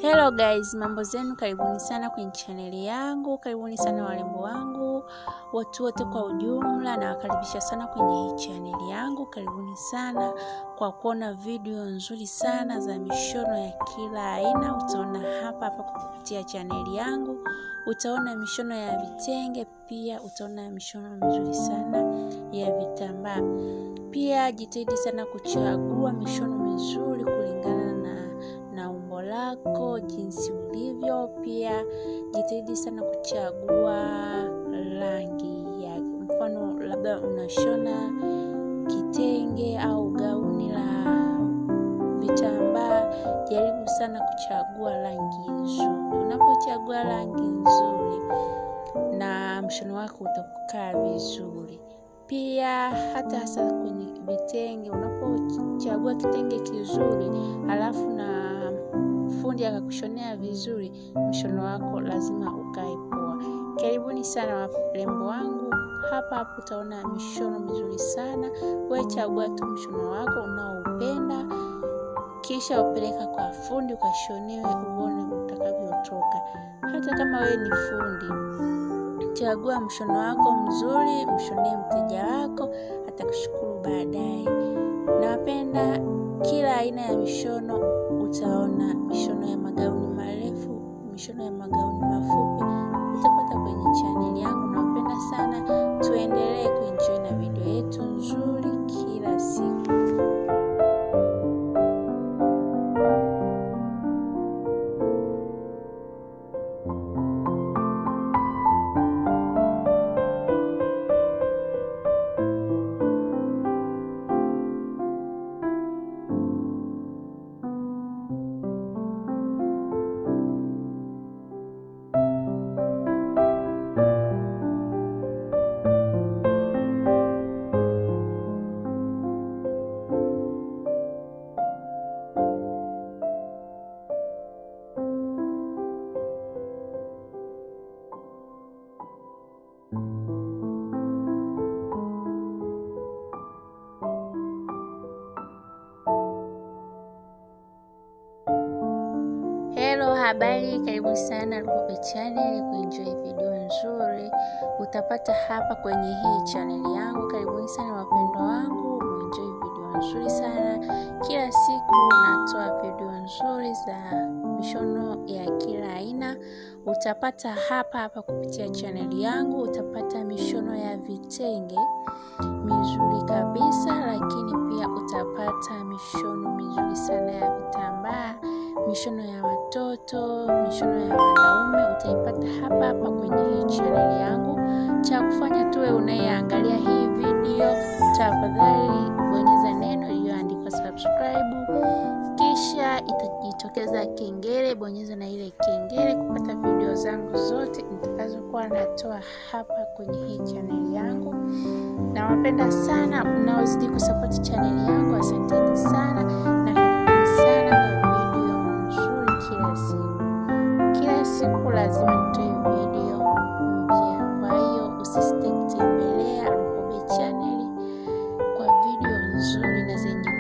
Hello guys, mambo zenu, karibuni sana kwenye chaneli yangu, karibuni sana warembo wangu, watu wote kwa ujumla, nawakaribisha sana kwenye hii chaneli yangu. Karibuni sana kwa kuona video nzuri sana za mishono ya kila aina. Utaona hapa hapa kupitia chaneli yangu, utaona mishono ya vitenge, pia utaona mishono mizuri sana ya vitambaa. Pia jitahidi sana kuchagua mishono mizuri kulingana na na umbo lako jinsi ulivyo. Pia jitahidi sana kuchagua rangi ya mfano, labda unashona kitenge au gauni la vitambaa, jaribu sana kuchagua rangi nzuri. Unapochagua rangi nzuri, na mshono wako utakaa vizuri. Pia hata hasa kwenye vitenge, unapochagua kitenge kizuri halafu na fundi akakushonea vizuri, mshono wako lazima ukae poa. Karibuni sana warembo wangu, hapa hapo utaona mishono mizuri sana. Wewe chagua tu mshono wako unaoupenda, kisha upeleka kwa fundi ukashonewe, uone utakavyotoka. Hata kama wewe ni fundi chagua mshono wako mzuri, mshonee mteja wako, atakushukuru baadaye. Nawapenda kila aina ya mishono. Utaona mishono ya magauni marefu, mishono ya magauni mafupi, utapata kwenye chaneli yangu. Nawapenda sana, tuendelee kuenjoy na video yetu nzuri kila siku. Hello, habari, karibu sana Lukobe Channel kuenjoy video nzuri utapata hapa kwenye hii chaneli yangu. Karibuni sana wapendwa wangu, muenjoy video nzuri sana. Kila siku natoa video nzuri za mishono ya kila aina, utapata hapa hapa kupitia chaneli yangu. Utapata mishono ya vitenge mizuri kabisa, lakini pia utapata mishono mizuri sana ya vitambaa mishono ya watoto, mishono ya wanaume utaipata hapa hapa kwenye hii chaneli yangu. Cha kufanya tuwe unayeangalia hii video, tafadhali bonyeza neno iliyoandikwa subscribe, kisha itajitokeza kengele. Bonyeza na ile kengele kupata video zangu zote nitakazokuwa natoa hapa kwenye hii chaneli yangu. Nawapenda sana unaozidi kusapoti chaneli yangu, asanteni sana na karibuni sana kwa video nzuri kila siku. Kila siku lazima nitoe video mpya, kwa hiyo usisite kutembelea Lukobe Channel kwa video nzuri na zenye